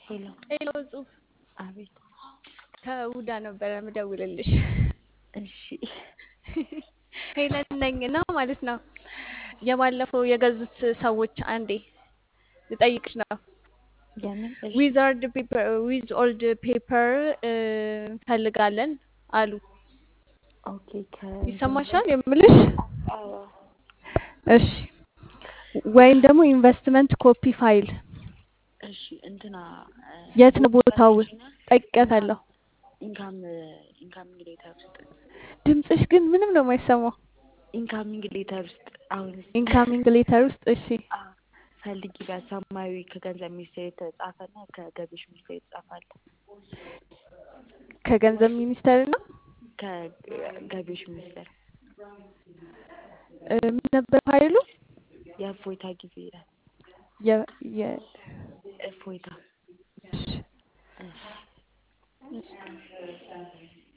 ሄሎ ሄሎ ጽሁፍ አቤት ከውዳ ነበረ ምደውልልሽ። እሺ ሄለን ነኝ እና ማለት ነው የባለፈው የገዙት ሰዎች አንዴ ልጠይቅሽ ነው። የምን እሺ ዊዛርድ ፔፐር ዊዝ ኦልድ ፔፐር እንፈልጋለን አሉ። ኦኬ ከ ይሰማሻል የምልሽ? አዎ እሺ ወይም ደግሞ ኢንቨስትመንት ኮፒ ፋይል እሺ እንትና የት ነው ቦታው? ጠይቄያታለሁ። ኢንካም ኢንካሚንግ ሌተር ውስጥ ድምፅሽ ግን ምንም ነው የማይሰማው። ኢንካሚንግ ሌተር ውስጥ አሁን ኢንካሚንግ ሌተር ውስጥ እሺ አ ፈልጊ በሰማያዊ ከገንዘብ ሚኒስቴር የተጻፈና ከገቢዎች ሚኒስቴር የተጻፈ አለ። ከገንዘብ ሚኒስቴር እና ከገቢዎች ሚኒስቴር እ ምን ነበር ፋይሉ? የእፎይታ ጊዜ ይላል። የ የ እፎይታ እሺ እሺ እሺ